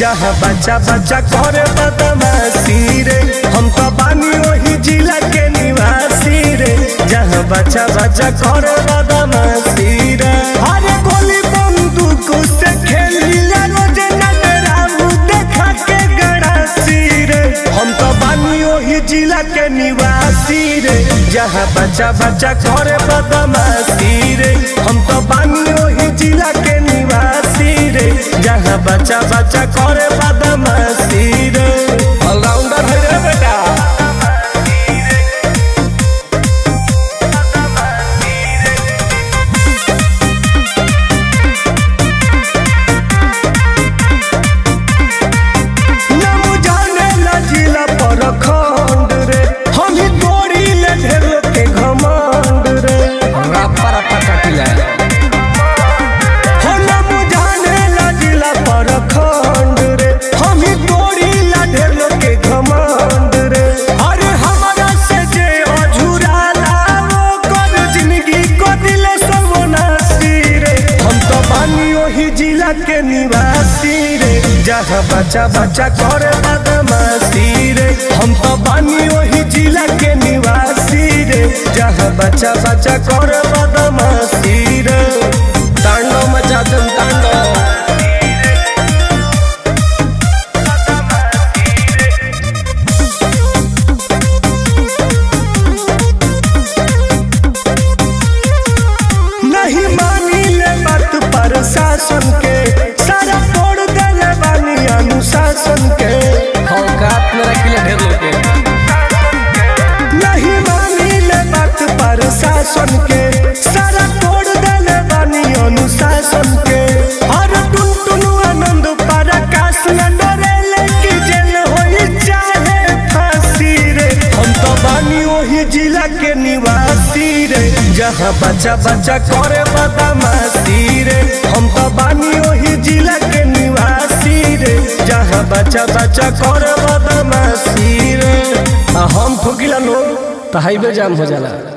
जहाँ बच्चा बच्चा करे बदमाशी रे हम तो बानी वही जिला के निवासी रे जहाँ बच्चा बच्चा करे बदमाशी रे अरे गोली बंदूक से खेलिया रोज नटराऊ देखा के गड़ासी रे हम तो बानी वही जिला के निवासी रे जहाँ बच्चा बच्चा करे बदमाशी रे हम तो बानी वही जिला के निवासी रे जहाँ बच्चा बच्चा करे बदमाशी रे ऑलराउंडर है रे बेटा नाम जाने ला जिला पर खंड रे हम ही तोड़ी ले ढेर के घमंड रे रप्पा रप्पा काटिला हो नाम जाने ला जिला पर खंड रे हम ही तोड़ी ला ढेर के घमंड रे अरे हमारा से जे अझुरा लाओ कर जिंदगी को दिले सर्वनाशी रे हम तो बानी वही जिला के निवासी रे जहाँ बच्चा बच्चा करे बदमाशी रे हम तो बानी वही जिला के निवासी रे जहाँ बच्चा बच्चा करे बदमाशी रे तांडव मचा दम तांडव नहीं मानी ले बात पर शासन के सारा तोड़ देले बानी अनुशासन के औकात में रखिले ढेर लोग के नहीं मानी ले बात पर शासन के सारा तोड़ देले बानी अनुशासन के हर टुन टुन आनंद पर आकाश न डरेले कि जेल होई चाहे फांसी रे हम तो बानी वही जिला के निवासी रे जहाँ बच्चा बच्चा करे बदमाशी रे हम तो बानी वही जिला के निवासी रे जहाँ बच्चा बच्चा करे बदमाशी रे आ हम ठोकिला लोग तो हाईवे जाम हो जाला